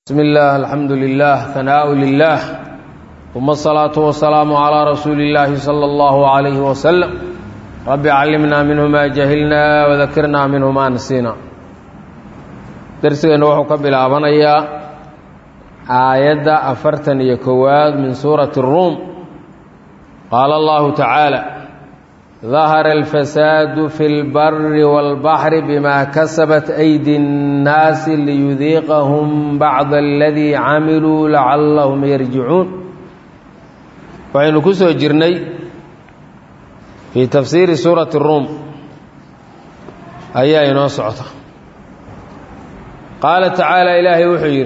بسم الله الحمد لله ثناء لله ثم الصلاة والسلام على رسول الله صلى الله عليه وسلم رب علمنا منه ما جهلنا وذكرنا منه ما نسينا درسنا وحو كبلابنيا آية أفرتن يكواد من سورة الروم قال الله تعالى ظهر الفساد في البر والبحر بما كسبت أيدي الناس ليذيقهم بعض الذي عملوا لعلهم يرجعون وعين كسو جرني في تفسير سورة الروم أيها ينوسعة قال تعالى إلهي وحيره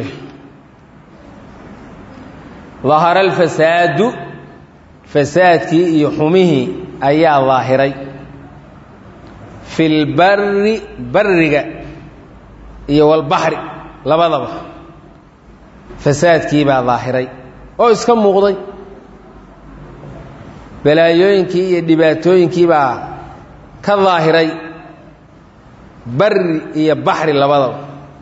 ظهر الفساد فسادك يحمه ayaa daahiray fi lbari bariga iyo walbaxri labadaba fasaadkii baa daahiray oo iska muuqday balaayooyinkii iyo dhibaatooyinkii baa ka daahiray bari iyo baxri labadaba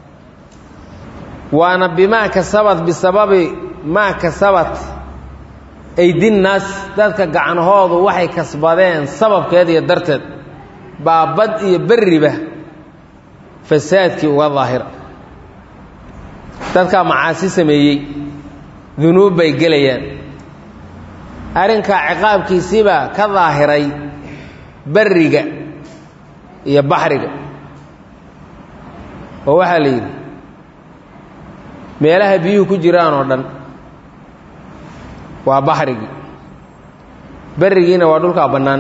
waana bimaa kasabat bisababi maa kasabat aydinnaas dadka gacanahoodu waxay kasbadeen sababkeed iyo darteed baa bad iyo berriba fasaadkii uga daahira dadkaa macaasi sameeyey dunuub bay gelayaan arrinkaa ciqaabkiisiibaa ka daahiray berriga iyo baxriga oo waxaa la yidhi meelaha biyuhu ku jiraan oo dhan waa baxrigii berrigiina waa dhulkaa bannaan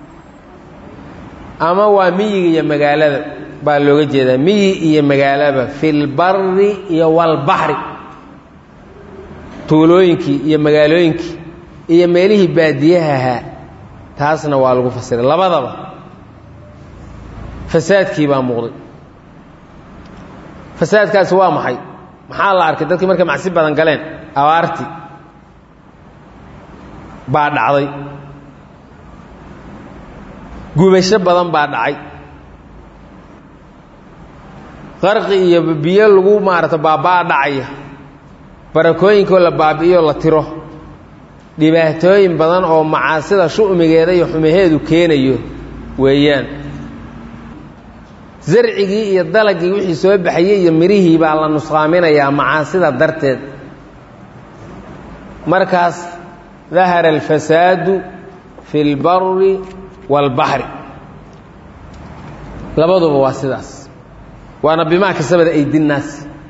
ama waa miyiga iyo magaalada baa looga jeedaa miyi iyo magaalaba fi lbari iyo walbaxri tuulooyinkii iyo magaalooyinkii iyo meelihii baadiyaha ahaa taasna waa lagu fasiray labadaba fasaadkii baa muuqday fasaadkaasi waa maxay maxaa la arkay dadkii markay macsi badan galeen abaartii baa dhacday gubasho badan baa dhacay qarqi iyo biyo lagu maarata baabaa dhacaya barakooyinkoo la baabi'iyo la tiro dhibaatooyin badan oo macaasida shu'migeeda iyo xumaheedu keenayo weeyaan zarcigii iyo dalagii wixii soo baxayey iyo mirihii baa la nusqaaminayaa macaasida darteed markaas dahara alfasaadu fi اlbari wاlbaxri labaduba waa sidaas waana bimaa kasabada aydinnaas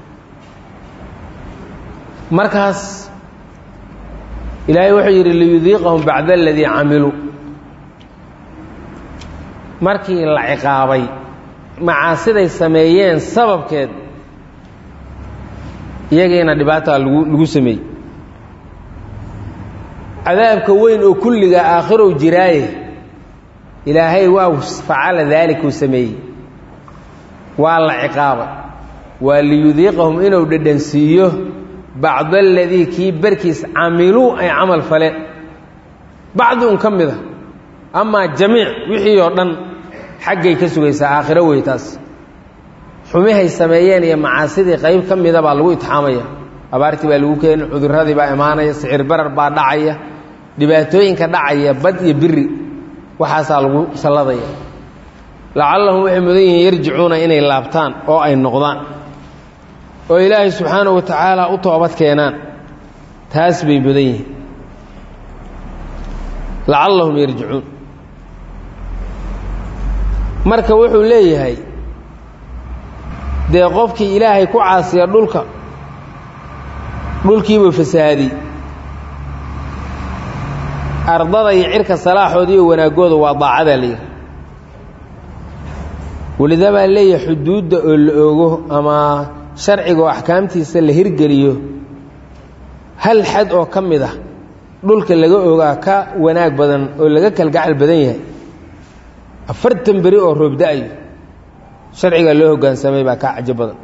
markaas ilaahay wuxuu yidhi liyudiiqahum bacda aladii camiluu markii la ciqaabay macaasiday sameeyeen sababkeed iyagiina dhibaataa lagu lagu sameeyey cadaabka weyn oo kulliga aakhirow jiraaye ilaahay waa facala daalik uu sameeyey waa la ciqaabay waa liyudiiqahum inuu dhadhansiiyo bacdo aladii kii barkiis camiluu ay camal faleen bacdi un ka mid a amaa jamiic wixii oo dhan xaggay ka sugaysaa aakhiro wey taas xumihay sameeyeen iyo macaasidii qayb ka mida baa lagu itixaamaya abaartii baa lagu keeni cuduradii baa imaanaya sicir barar baa dhacaya dhibaatooyinka dhacaya bad iyo biri waxaasaa lagu salladaya lacallahum waxay mudan yihiin yarjicuuna inay laabtaan oo ay noqdaan oo ilaahay subxaanahu wa tacaala u toobad keenaan taas bay mudan yihiin lacallahum yarjicuun marka wuxuu leeyahay dee qofkii ilaahay ku caasiya dhulka dhulkiibuu fasahaadiyey ardada iyo cirka salaaxooda iyo wanaaggooda waa daacadaa la yidhi welida baa leeyahay xuduudda oo la ogo ama sharciga oo axkaamtiisa la hirgeliyo hal xad oo ka mid ah dhulka laga ogaa ka wanaag badan oo laga kalgacal badan yahay afartan beri oo roobda-ayo sharciga loo hoggaansamay baa kaa cajo badan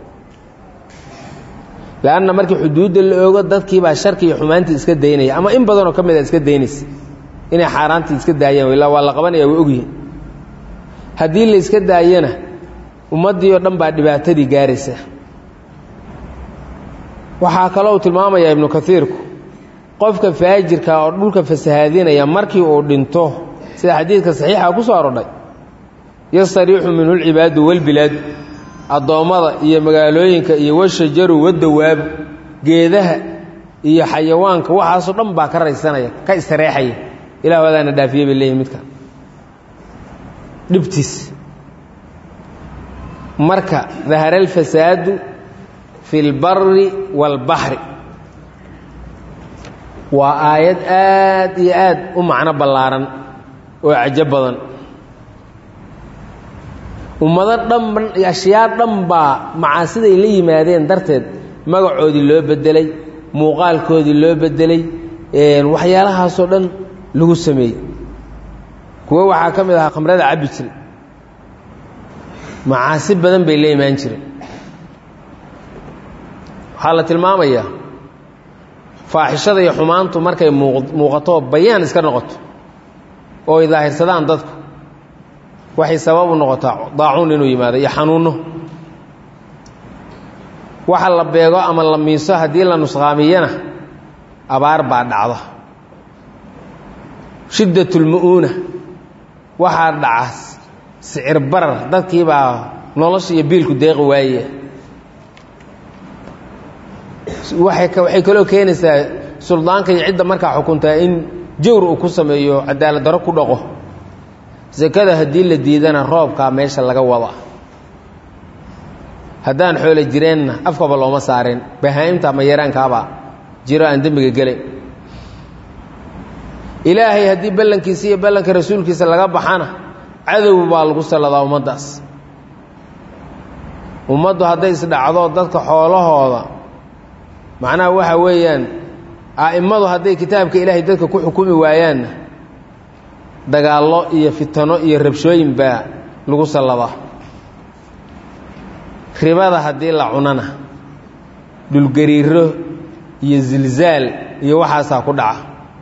leanna markii xuduudda la ogo dadkiibaa sharki iyo xumaantii iska daynaya ama in badanoo ka mid a iska daynaysa inay xaaraantii iska daayaan ilaa waa la qabanaya way ogyihin haddii la iska daayana ummaddii oo dhan baa dhibaatadii gaaraysa waxaa kaloo tilmaamayaa ibnu kaiirku qofka faajirka oo dhulka fasahaadinaya markii uu dhinto sida xadiidka saxiixa ku soo arodhay yastariixu minhu lcibaadu walbilaadu addoommada iyo magaalooyinka iyo washajaru wadawaabu geedaha iyo xayawaanka waxaasoo dhan baa ka raysanaya ka istareexaya ilah adaana dhaafiye bay leeyihin midka dhibtiis marka dahara alfasaadu fi اlbari wاlbaxri waa aayad aad iyo aad u macno ballaaran oo cajo badan ummado dhan ashyaa dhan baa macaasiday la yimaadeen darteed magacoodii loo bedelay muuqaalkoodii loo bedelay waxyaalahaasoo dhan lagu sameeyey kuwo waxaa ka mid ahaa khamrada cabbi jiray macaasi badan bay la imaan jireen waxaa la tilmaamayaa faaxishada iyo xumaantu markay muuqato bayaan iska noqoto oo ay daahirsadaan dadku waxay sabab u noqotaa daacuun inuu yimaado iyo xanuunno waxa la beego ama la miiso haddii la nusqaamiyana abaar baa dhacda shiddatulmu'uuna waxaa dhaca sicir barar dadkiibaa nolosha iyo biilku deeqi waayaya waxay kaloo keenaysaa suldaanka iyo cidda markaa xukuntaa in jawr uu ku sameeyo cadaalad darro ku dhaqo sakada haddii la diidana roobkaa meesha laga wada haddaan xoolo jireenna afkaba looma saareen bahaa'imta ama yaraankaabaa jiro aan dembiga gelayn ilaahay haddii ballankiisa iyo ballanka rasuulkiisa laga baxana cadow baa lagu salladaa ummaddaas ummaddu hadday isdhacdo dadka xoolahooda macnaha waxa weeyaan a'immadu hadday kitaabka ilaahay dadka ku xukumi waayaanna dagaallo iyo fitano iyo rabshooyin baa lagu salladaa ribada haddii la cunana dhulgariiro iyo zilzaal iyo waxaasaa ku dhaca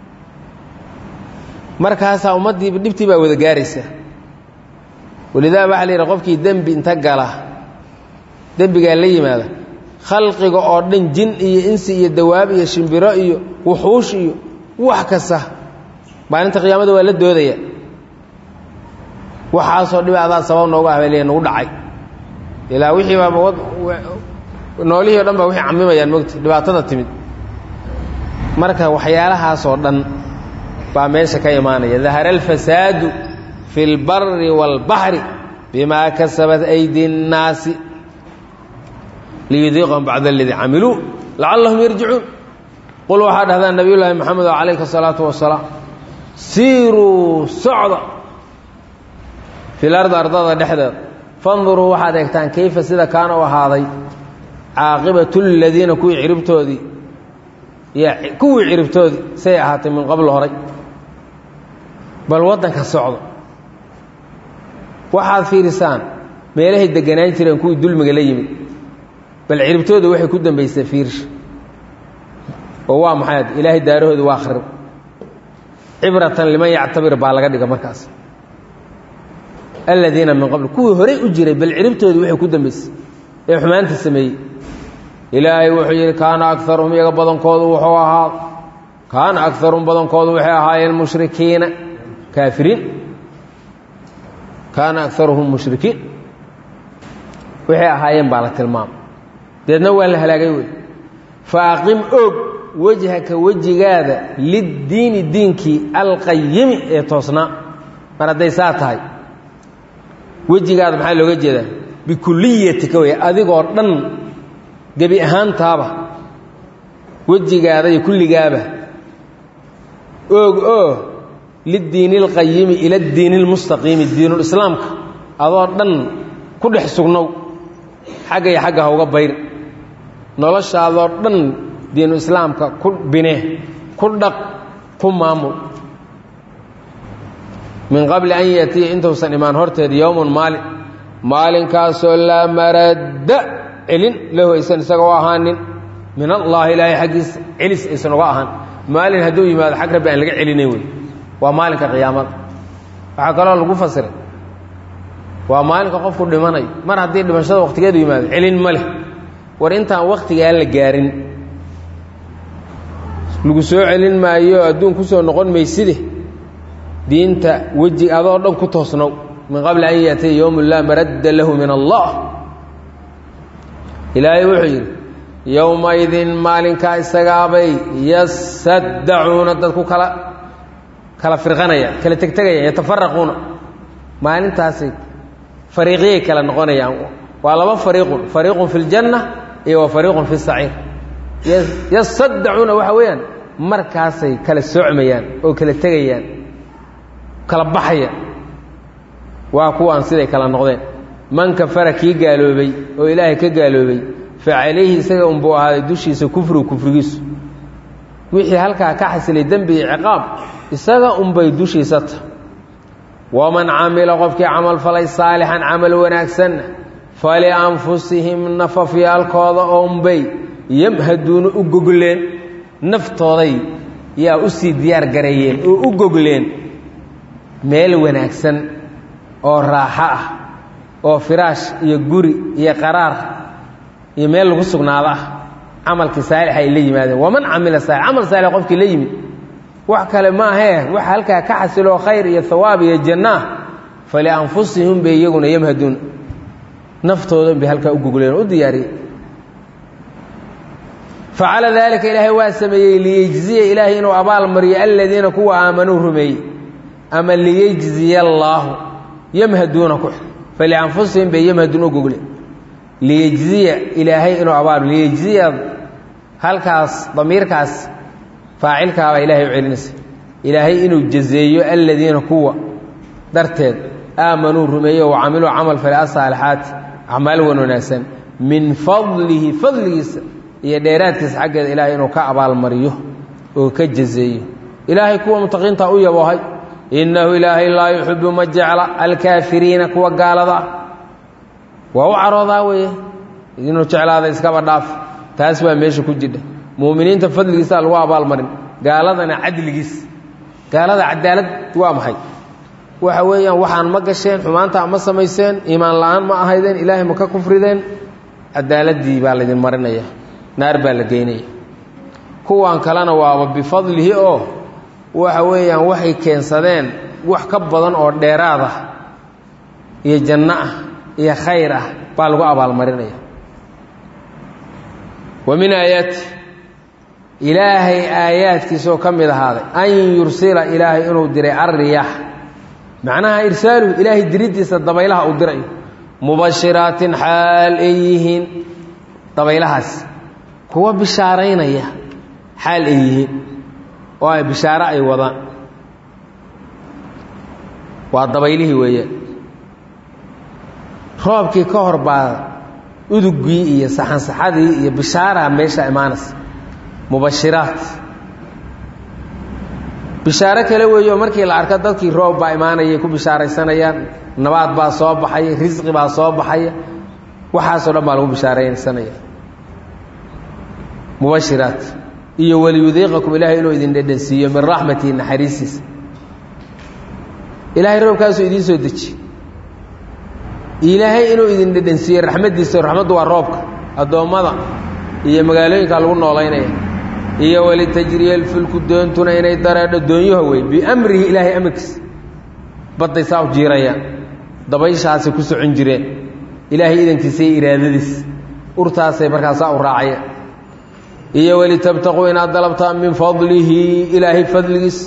markaasaa ummaddiiba dhibtii baa wada gaaraysa walidaa waxaa la yidhaha qofkii dembi inta gala dembigaa la yimaada khalqiga oo dhan jin iyo insi iyo dawaab iyo shimbiro iyo wuxuush iyo wax kasta maalinta qiyaamada waa la doodaya waxaasoo dhiba adaa sabab noogu ahbaliya nagu dhacay ilaa wixii baaba noolihii o dhan baa waxay camimayaan mogta dhibaatada timid marka waxyaalahaasoo dhan baa meesha ka imaanaya dahara alfasaadu fi اlbari wاlbaxri bimaa kasabat aydi الnaasi liyudiiqahum bacd aladii camiluu lacallahum yarjicuun qul waxaa dhahdaa nabiy llaahi moxamed calayka الsalaatu wasalaam siiruu socda fi lardi ardada dhexdeeda fanduruu waxaad eegtaan kayfa sida kaana u ahaaday caaqibatu ladiina kuwii ciribtoodii kuwii ciribtoodii say ahaatay min qabl horay bal waddanka socdo waxaad fiirisaan meelahay deganaan jireen kuwii dulmiga la yimid bal ciribtooda waxay ku dambaysay fiirsha oo waa maxay ilaahay daarahooda waa kharib cibratan liman yactabir baa laga dhiga markaas aladiina min qabl kuwii horey u jiray bal ciribtooda waxay ku dambaysay ee xumaanta sameeyey ilaahay wuxuu yidhi kaana akarum iyaga badankoodu wuxuu ahaa kaana akarum badankoodu waxay ahaayeen mushrikiina kaafiriin kaana akaruhum mushrikiin waxay ahaayeen baa la tilmaamay deedna waa la halaagay wey faaqim og wejhaka wejigaada liddiini diinkii alqayimi ee toosnaa mar hadday saa tahay wejigaada maxaa looga jeedaa bikuliyatika wey adigoo dhan gebi ahaantaaba wejigaada iyo kulligaaba oog oo liddiini اlqayimi ila اdiini اlmustaqiimi diinulislaamka adoo dhan ku dhex sugnow xagga iyo xagga ha uga bayr noloshaadoo dhan diinu islaamka ku bine ku dhaq ku maamul min qabli an yatiya intuusan imaan horteeda yowmun maalin maalinkaasoo laa maradda celin lahu aysan isaga u ahaanin min allaahi ilaahay xaggiisa celis aysan uga ahaan maalin hadduu yimaado xag rabbi aan laga celinayn wey waa maalinka qiyaamada waxaa kaloo lagu fasiray waa maalinka qofku dhimanayo mar haddii dhimashada wakhtigeedu yimaado celin ma leh war intaan wakhtigaa la gaarin lagu soo celin maayo adduun ku soo noqon mayside diinta weji adoo dhan ku toosnow min qabli an yaatiya yowmu laa maradda lahu min allah ilaahay wuxuu yidhi yowmaidin maalinkaa isagaabay yasaddacuuna dadku kala kala firqanayaan kala tegtegayaan yatafaraquuna maalintaasay fariiqyay kala noqonayaan waa laba fariiqun fariiqun fi ljanna iyo wa fariiqun fi saciir yasaddacuuna waxa weeyaan markaasay kala soocmayaan oo kala tegayaan kala baxayaan waa kuwaan siday kala noqdeen man kafara kii gaaloobay oo ilaahay ka gaaloobay fa calayhi isaga unbuu ahaaday dushiisa kufrigu kufrigiisu wixii halkaa ka xasilay dembi iyo ciqaab isaga unbay dushiisa ta waman camila qofkii camal falay saalixan camal wanaagsanna falianfusihim nafafyaalkooda oonbay yamhaduuna u gogleen naftooday yaa u sii diyaar gareeyeen oo u gogleen meel wanaagsan oo raaxo ah oo firaash iyo guri iyo qaraar iyo meel lagu sugnaado ah camalkii saalix ay la yimaadeen waman camila saalix camal saalix qofkii la yimid wax kale ma ahee waxa halkaa ka xasiloo khayr iyo hawaab iyo jannaah falianfusihim bay iyaguna yamhaduuna naftoodan bay halkaa u gogleen u diyaariyey facala daalika ilaahay waa sameeyey liyejziya ilaahay inuu abaal mariyo aladiina kuwa aamanuu rumeeyey ama liyejziya allaahu yamhaduuna ku falianfusihim bay yamhaduun u gogle liyejziya ilaahay inuu abaal liyejziya halkaas damiirkaas faacilkaabaa ilaahay u celinaysa ilaahay inuu jazeeyo aladiina kuwa darteed aamanuu rumeeyo wa camiluu camal fale asaalixaati acmaal wan wanaagsan min fadlihi fadligiisa iyo dheeraadkiisa xaggeeda ilaahay inuu ka abaalmariyo oo ka jazeeyo ilaahay kuwa mutaqiinta u yaboohay innahu ilaahay laa yuxibu ma jecla alkaafiriina kuwa gaalada ah waa u caroodaa weeye inuu jeclaada iskaba dhaaf taas waa meesha ku jidha muuminiinta fadligiisaa lagu abaalmarin gaaladana cadligiis gaalada cadaalad waa maxay waxa weeyaan waxaan ma gasheen xumaanta ma samayseen iimaan la-aan ma ahaydeen ilaahay ma ka kufrideen cadaaladii baa laydin marinaya naar baa la geynaya kuwan kalena waaba bifadlihi oo waxa weeyaan waxay keensadeen wax ka badan oo dheeraad ah iyo janno ah iyo khayr ah baa lagu abaalmarinaya wa min aayaati ilaahay aayaadkiisaoo ka mid ahaaday an yursila ilaahay inuu diray alriyaax macnaha irsaaluhu ilaahay diriddiisa dabaylaha uu dirayo mubashiraatin xaal ay yihiin dabaylahaas kuwa bishaaraynaya xaal ay yihiin oo ay bishaaro ay wadaan waa dabaylihii weeyaan roobkii ka hor baa uduggii iyo saxansaxadii iyo bishaaraha meesha imaanaysa mubashiraat bishaaro kale weeyo markii la arko dadkii roob baa imaanayay ku bishaaraysanayaan nabaad baa soo baxaya risqi baa soo baxaya waxaasoo dhan baa lagu bishaaraysanaya mubashiraat iyo waliyudiiqakum ilaahay inuu idin dhedhansiiyo min raxmatihi naxariistiisa ilaahay roobkaasuu idiin soo deji ilaahay inuu idin dhedhansiiyo raxmaddiisa raxmaddu waa roobka addoommada iyo magaalooyinka lagu noolaynaya iyo walitajriya alfulku doontuna inay dareedho doonyaho wey biamrihi ilaahay amarkiisa badday saa u jiirayaan dabayshaasay ku socon jireen ilaahay idankiisa iyo iraadadiisa urtaasay markaa saa u raacayaan iyo walitabtaquu inaad dalabtaan min fadlihi ilaahay fadligiisa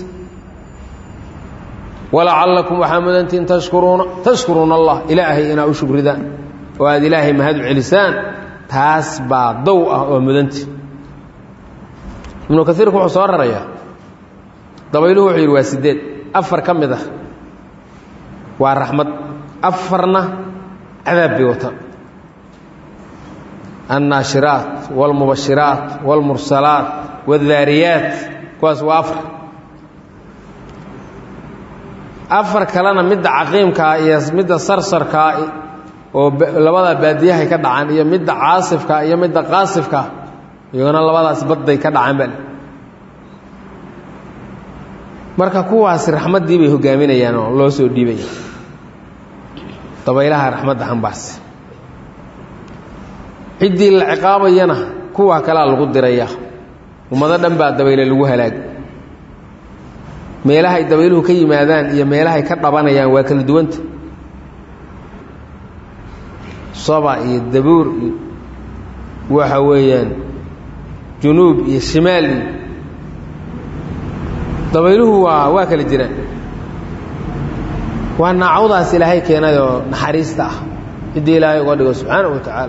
walacallakum waxaa mudantiin tashkuruuna tashkuruuna allah ilaahay inaad u shukridaan oo aada ilaahay mahad u celisaan taas baa dow ah oo mudanti ibnu kaiirku wuxuu soo rarayaa dabayluhu wuxuu yidhi waa sideed afar ka mid ah waa raxmad afarna cadaab bay wataan annaashiraat wاlmubashiraat wاlmursalaat wاdaariyaat kuwaas waa afar afar kalena midda caqiimkaa iyo midda sarsarkaa oo labada baadiyahay ka dhacaan iyo midda caasifka iyo midda qaasifka iyagona labadaas badday ka dhacaan bal marka kuwaasi raxmaddii bay hogaaminayaan oo loo soo dhiibaya dabaylaha raxmadda xambaarsi ciddii la ciqaabayana kuwaa kalea lagu diraya ummado dhan baa dabayle lagu halaagay meelahay dabayluhu ka yimaadaan iyo meelahay ka dhabanayaan waa kala duwanta soba iyo dabuur iyo waxa weeyaan junuub iyo shimaal iyo dabayluhu waa waa kala jiraan waa naacawdaas ilaahay keenay oo naxariista ah ciddii ilaahay uga dhigo subxaanahu wa tacaala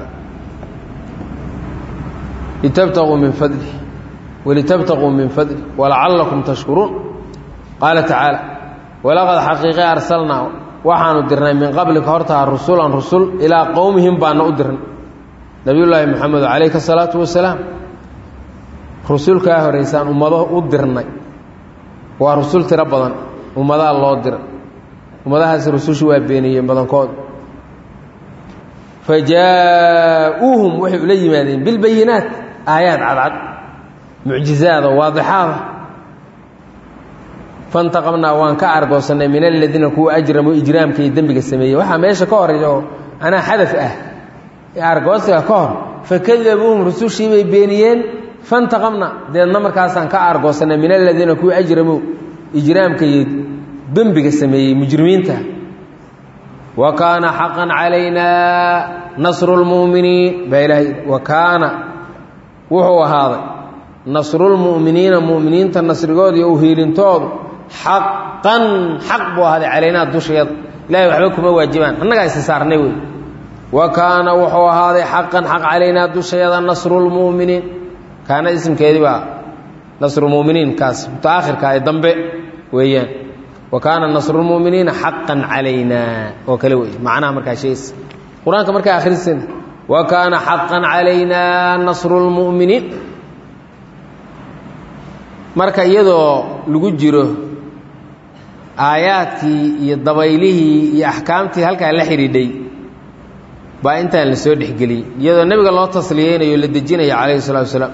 litabtaquu min fadlih walitabtaquu min fadlih walacallakum tashkuruun qaala tacaala walaqad xaqiiqe arsalnaa waxaanu dirnay min qablika hortaa rusulan rusul ilaa qowmihim baana u dirnay nabiyullaahi moxamed calayhi salaatu wasalaam rusul kaa horeysaan ummado u dirnay waa rusul tiro badan ummadaha loo diray ummadahaasi rusushu waa beeniyeen badankood fa jaa-uuhum waxay ula yimaadeen bilbayinaat aayaad cadcad mucjizaada waadixaada fantaqamnaa waan ka argoosannay min aladiina kuwa ajramuu ijraamka iyo dembiga sameeyey waxaa meesha ka horeeya oo anaa xadaf ah ee argoosiga ka hor fakadabuuhum rusushii bay beeniyeen fantaqamna deedna markaasaan ka argoosannay min aladiina kuwa ajramuu ijraamka iyo dembiga sameeyey mujrimiinta wa kaana xaqan calaynaa nasru lmu'miniin baa ilaahay wa kaana wuxuu ahaaday nasrulmu'miniina mu'miniinta nasrigooda iyo uhiilintoodu xaqan xaq buu ahaaday calaynaa dusheeda ilahay waxba kuma waajibaan annagaa isi saarnay wey wa kaana wuxuu ahaaday xaqan xaq calaynaa dusheeda nasrulmu'miniin kaana isimkeedii baa nasrulmu'miniin kaas mutaakhirka ee dambe weeyaan wa kaana nasrulmu'miniina xaqan calaynaa oo kale wey macnaha markaa sheegaysa qur-aanka markaa akhriseena wa kaana xaqan calaynaa nasrulmu'miniin marka iyadoo lagu jiro aayaadkii iyo dabaylihii iyo axkaamtii halkaa la xidhiidhay baa intaan la soo dhexgeliyey iyadoo nebiga loo tasliyeynayo la dejinaya calayhi salatu wasalaam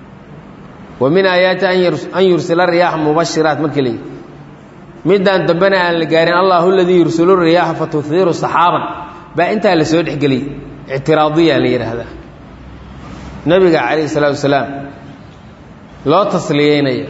wa min aayaati an yursila riyaaxa mubashiraat markii la yidhi midaan dambena aan la gaarin allahu aladii yursilu riyaaxa fatuhiiru saxaaban baa intaa la soo dhexgeliyey ictiraadiya la yidhaahdaa nebiga calayhi salaatu wasalaam loo tasliyeynaya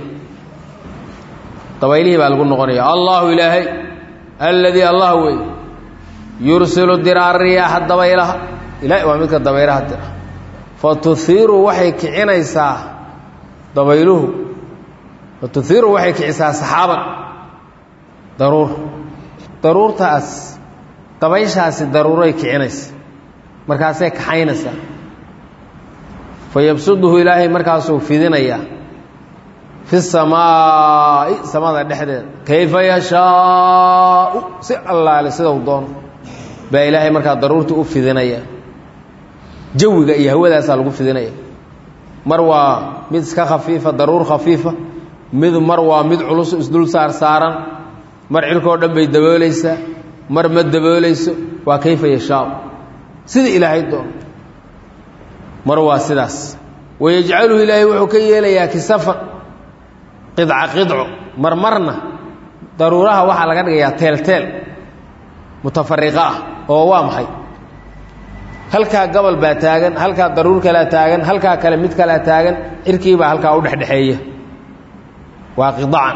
dabaylihii baa lagu noqonaya allahu ilaahay alladii allah wey yursilu dira ariyaaxa dabaylaha ilahay waa midka dabaylaha dira fatuhiiru waxay kicinaysaa dabayluhu fatuhiiru waxay kicisaa saxaaban daruur daruurtaas dabayshaasi daruuray kicinaysa markaasay kaxaynaysaa fa yabsuduhu ilaahay markaasuu fidinayaa fi samaa'i samada dhexdeeda kayfa yashaau si allaale sida u doono baa ilaahay markaa daruurtii u fidinaya jawiga iyo hawadaasaa lagu fidinaya mar waa mid iska khafiifa daruur khafiifa mid mar waa mid culus isdul saar saaran mar cirkoo dhan bay daboolaysaa mar ma daboolayso waa kayfa yashaau sida ilaahay doono mar waa sidaas wayajcaluhu ilaahay wuxuu ka yeelayaa kisafan qidca qidco marmarna daruuraha waxaa laga dhigayaa teelteel mutafariqa ah oo waa maxay halkaa gobol baa taagan halkaa daruur kalea taagan halkaa kale mid kalea taagan cirkiibaa halkaa u dhexdhexeeya waa qidacan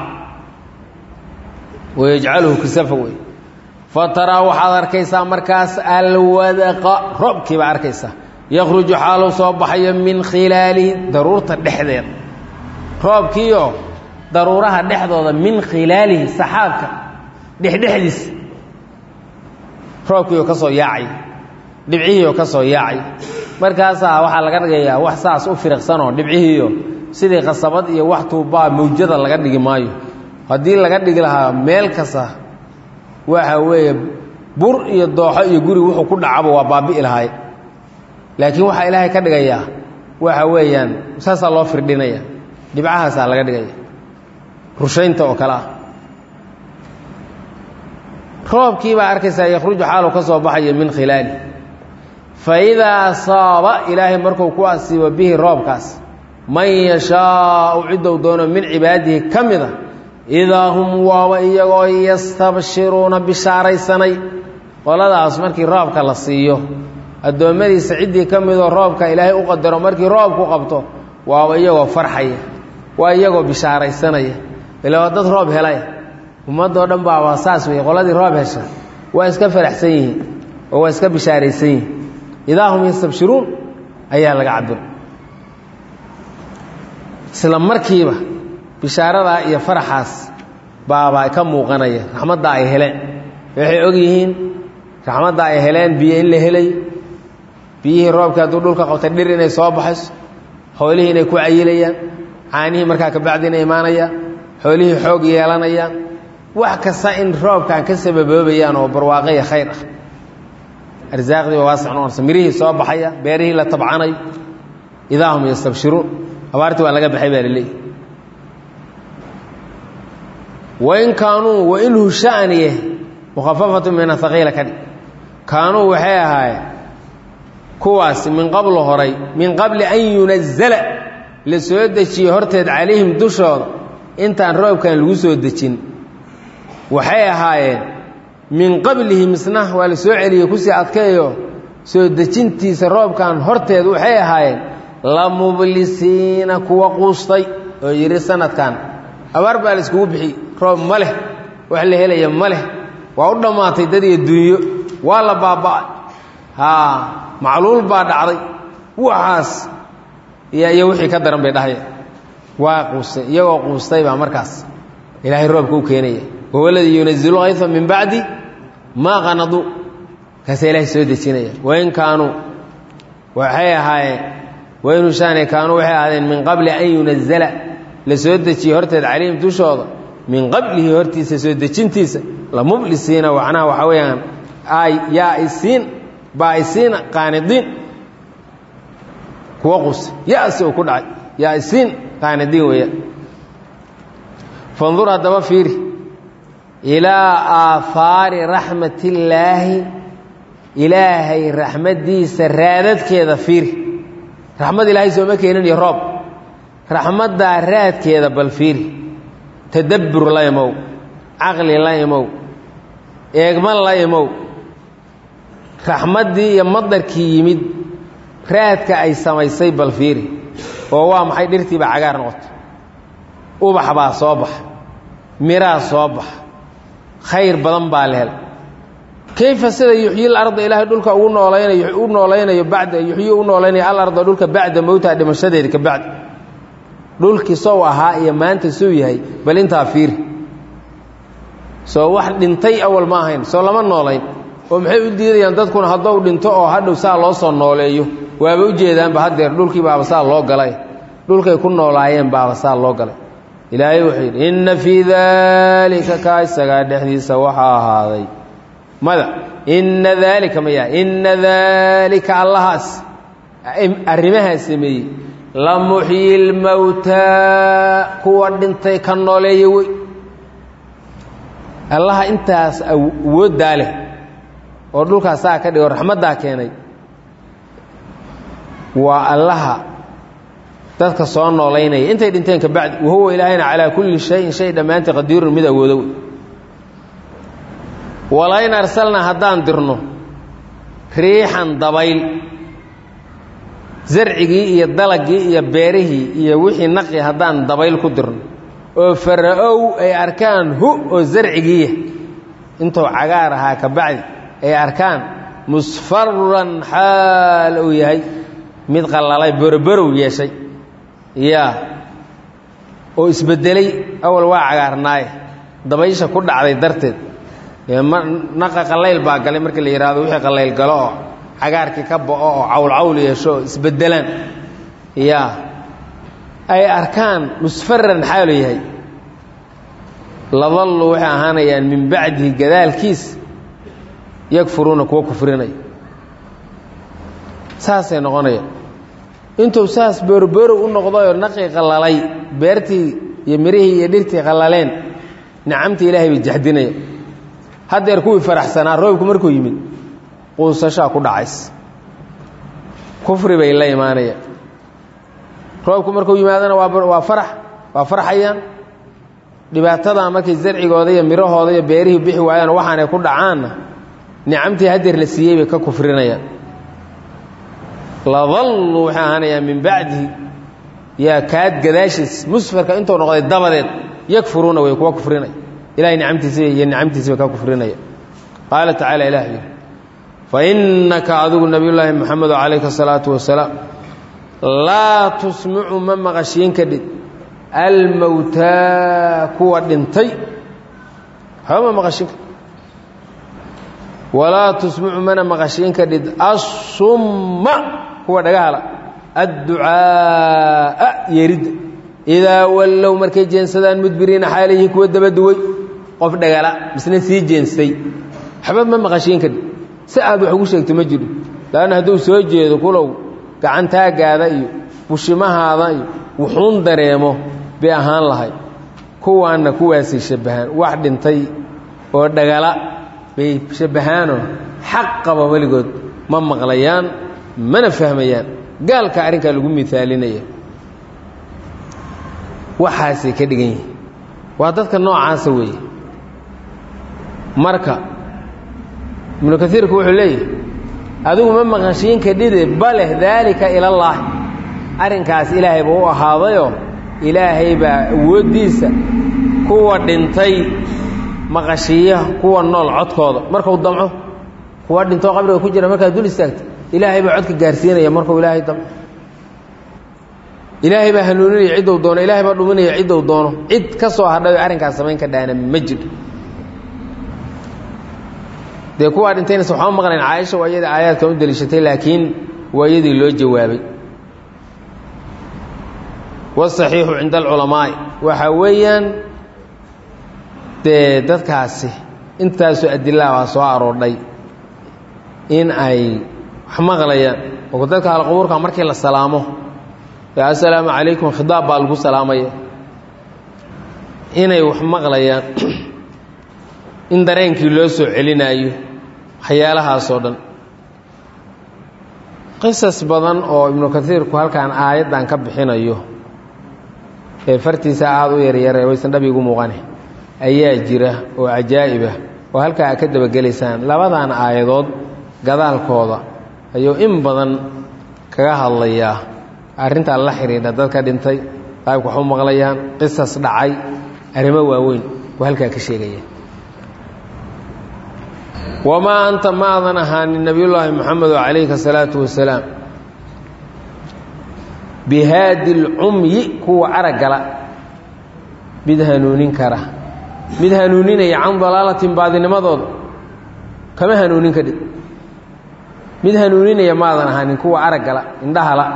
wayajcaluhu kisafa wey fataraa waxaad arkaysaa markaas alwadaqa roobkiibaa arkaysaa yakhruju xaaluu soo baxayo min khilaalihi daruurta dhexdeeda roobkiioo daruuraha dhexdooda min khilaalihi saxaabka dhexdhexdiisa roobkiioo ka soo yaacay dhibcihiioo ka soo yaacay markaasaa waxaa laga dhigayaa wax saas u firiqsanoo dhibcihiiyo sidii qasabad iyo wax tuubbaa mawjada laga dhigi maayo haddii laga dhigi lahaa meel kasta waxa weeye bur iyo dooxo iyo guri wuxuu ku dhacaba waa baabi'i lahay laakiin waxaa ilaahay ka dhigayaa waxa weeyaan saasaa loo firdhinaya dhibcahaasaa laga dhigaya rushaynta oo kale ah roobkii baa arkaysaa yakhruju xaalu ka soo baxayo min khilaali fa idaa asaaba ilaahay markuu ku asiibo bihi roobkaas man yashaau ciddou doono min cibaadihi ka mida idaa hum waaba iyagoo yastabshiruuna bishaaraysanay qoladaas markii roobka la siiyo addoommadiisa ciddii ka midoo roobka ilaahay u qadaro markii roobku qabto waaba iyagoo farxaya waa iyagoo bishaaraysanaya ila waa dad roob helay ummaddoo dhan baa waa saas wey qoladii roob hesha waa iska faraxsan yihiin oo waa iska bishaaraysan yihiin idaa hum yastabshiruun ayaa laga cabira isla markiiba bishaaradaa iyo faraxaas baabaa ka muuqanaya raxmadda ay heleen waxay og yihiin raxmadda ay heleen biyo in la helay biyihii roobka hadduu dhulka qabtay dhir inay soo baxayso xoolihii inay ku cayilayaan caanihii markaa kabacdi inay imaanayaan xoolihii xoog yeelanayaan wax kasta in roobkan ka sababoobayaan oo barwaaqaya khayr ah arsaaqdiiba waasix noqonaysa mirihii soo baxaya beerihii la tabcanayo idaa hum yastabshiruun abaartii waa laga baxay baa laleeyahy wain kaanuu wainhu shaniye mukhafafatu min ahaqiila ka dhig kaanuu waxay ahaayeen kuwaasi min qablu horay min qabli an yunazala la soo dejiye horteed calayhim dushooda intaan roobkan lagu soo dejin waxay ahaayeen min qablihi misna waa la soo celiyey kusii adkeeyo soo dejintiisa roobkan horteed waxay ahaayeen la mublisiina kuwa quustay oo yidhi sanadkan abaar baa la iskugu bixi roob ma leh wax la helaya ma leh waa u dhammaatay dad iyo dunyo waa la baaba'ay haa macluul baa dhacday waxaas iyo wixii ka daran bay dhahaya waa quustay iyagoo quustay baa markaas ilaahay roobka u keenaya wahuwa aladii yunazilu hayfa min bacdi maa qanaduu kaasaa ilaahay soo dejinaya wain kaanuu waxay ahaayeen wain hushaane kaanuu waxay ahaadeen min qabli an yunazala la soo dejiye horteed calayhim dushooda min qablihi hortiisa soo dejintiisa la mublisiina macnaha waxaa weeyaan ay yaa isiin baa isiin qaanidiin kuwa qusa ya-si uu ku dhacay yaa isiin qaanidiin weeyaan fandur haddaba fiiri ilaa aahaari raxmatillaahi ilaahay raxmaddiisa raadadkeeda fiiri raxmad ilaahay sooma keenin iyo roob raxmaddaa raadkeeda bal fiiri tadabbur la imow caqli la imow eegman la imow raxmaddii iyo madarkii yimid raadka ay samaysay bal fiiri oo waa maxay dhirtiiba cagaar noqota ubax baa soo baxa miraa soo baxa khayr badan baa la hel kayfa sida yuxyil arda ilaahay dhulka ugu noolaynayo u noolaynayo bacda yuxyi u noolaynayo alarda dhulka bacda mowtaha dhimashadeeda ka bacdi dhulkii sow ahaa iyo maanta suu yahay bal intaa fiiri soo wax dhintay awal ma ahayn soo lama noolayn oo maxay u diidayaan dadkuna haddou dhinto oo hadhow saa loo soo nooleeyo waaba u jeedaanba haddeer dhulkii baaba saa loo galay dhulkay ku noolaayeen baaba saa loo galay ilaahay wuxuu yidhi inna fii daalika kaa isagaa dhexdiisa waxaa ahaaday mada inna daalika maya inna daalika allahaas arrimahaa sameeyey la muxyi lmowtaa kuwa dhintay ka nooleeya wey allaha intaas awooddaa leh oo dhulkaas saa ka dhigo raxmaddaa keenay waa allaha dadka soo noolaynaya intay dhinteen ka bacdi wahuwa ilaahayna calaa kulli shayin shay dhammaantii qadiirun mid awoodo wey walain arsalnaa haddaan dirno riixan dabayl zarcigii iyo dalagii iyo beerihii iyo wixii naqi haddaan dabayl ku dirno oo fara-ow ay arkaan hu oo zarcigiiya intuu cagaar ahaa ka bacdi ay arkaan musfaran xaal uu yahay mid qallalay boroborow yeeshay yaa oo isbeddelay awal waa cagaarnaaye dabaysha ku dhacday darteed naqa qallayl baa galay markii la yidhaahdo wixii qallayl galo oo cagaarkii ka bo'o oo cawlcawl yeesho oo isbeddelaan yaa ay arkaan musfaran xaalu yahay ladallu waxay ahaanayaan min bacdihi gadaalkiis yakfuruuna kuwa kufrinaya saasay noqonayaan intuu saas boorboorow u noqdayoo naqii qallalay beertii iyo mirihii iyo dhirtii qallaleen nicamtii ilaahay bay jaxdinaya haddeer kuwii faraxsanaa roobku markuu yimid quusashaa ku dhacays kufri bay la imaanayaan roobku markuu yimaadana waa farax waa farxayaan dhibaatadaa markay zarcigooda iyo mirahooda iyo beerihii bixi waayaan waxaanay ku dhacaanna nicamtii haddeer la siiyey bay ka kufrinayaan ladalluu waxay ahaanayaan min bacdihi yaa kaad gadaashiis musfarka intuu noqday dabadeed yakfuruuna way kuwa kufrinaya ilahay nicamtiisa iyo nicamtiisa bay ka kufrinaya qaala tacaala ilah yidhi fa innaka adigu nabiyullaahi moxamedo calayka asalaatu wasalaam laa tusmicu ma maqashiin kadhid almowtaa kuwa dhintay waxba ma maqashiin kadhid walaa tusmicu mana maqashiin kadhid assumma kuwa dhagahala adducaa'a yeeridda idaa wallow markay jeensadaan mudbiriina xaalihi kuwa dabaduway qof dhagala misna sii jeensay waxba ma maqashiin kadhid si aad wax ugu sheegto ma jiro laanna hadduu soo jeedo kulow gacantaagaada iyo bushimahaada iyo wuxuun dareemo bay ahaan lahay kuwaanna kuwaasay shabbahaan wax dhintay oo dhagala bay shabbahaanoo xaq qaba weligood ma maqlayaan mana fahmayaan gaalka arrinkaa lagu miaalinaya waxaasay ka dhigan yihiin waa dadka noocaasa weeye marka ibnu kaiirku wuxuu leeyahy adigu ma maqashiin kadhide bale daalika ilallaahi arrinkaas ilaahay buu u ahaadayoo ilaahay baa awooddiisa kuwa dhintay maqashiiya kuwa nool codkooda markuu damco kuwa dhintoo qabriga ku jira markaad dul istaagto ilaahay baa codka gaarsiinaya markuu ilaahay damco ilaahay baa hanuuninaya ciddou doono ilaahay baa dhuminaya ciddou doono cid ka soo hadhayo arrinkaas samayn ka dhaana ma jiro dee kuwaa dhintaynas waxama maqlayn caaisha waa iyadii aayaadkan u deliishatay laakiin waa iyadii loo jawaabay wasaxiixu cinda alculamaa'i waxaa weeyaan dee dadkaasi intaasoo adilaa waa soo aroordhay in ay wax maqlayaan oo dadka alqubuurka markii la salaamo assalaamu calaykum khidaab baa lagu salaamaya inay wax maqlayaan in dareenkii loo soo celinaayo waxyaalahaasoo dhan qisas badan oo ibnu kaiirku halkan aayaddan ka bixinayo ee fartiisa aada u yaryare waysan dhab igu muuqane ayaa jira oo cajaa'ibah oo halkaa aad ka dabagelaysaan labadan aayadood gadaalkooda ayuu in badan kaga hadlayaa arrintaa la xidhiidha dadka dhintay qaybka wax u maqlayaan qisas dhacay arrimo waaweyn oo halkaa ka sheegaya wamaa anta maadan ahaanin nebiyullaahi moxamedo calayhi asalaatu wasalaam bihaadi lcumyi kuwa araggala mid hanuunin kara mid hanuuninaya can dalaalatin baadinimadooda kama hanuunin kadhid mid hanuuninaya maadan ahaanin kuwa araggala indhahala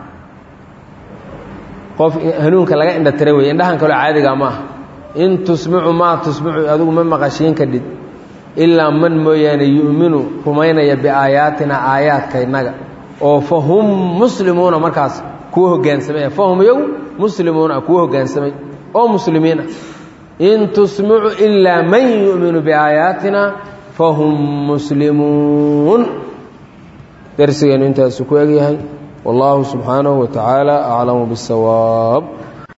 qof hanuunka laga indha tira wey indhahan kaloo caadiga maaha in tusmicu maa tusmicu adigu ma maqashiin kadhid ilaa man mooyaane yu'minu rumaynaya biaayaatina aayaadkaynaga oo fa hum muslimuuna markaas kuwa hogaansamay fahum iyagu muslimuuna kuwa hogaansamay oo muslimiin ah in tusmicu ilaa man yu'minu biaayaatina fahum muslimuun darsigeenu intaasu ku egyahay والله سبحانه وتعالى أعلم بالسواب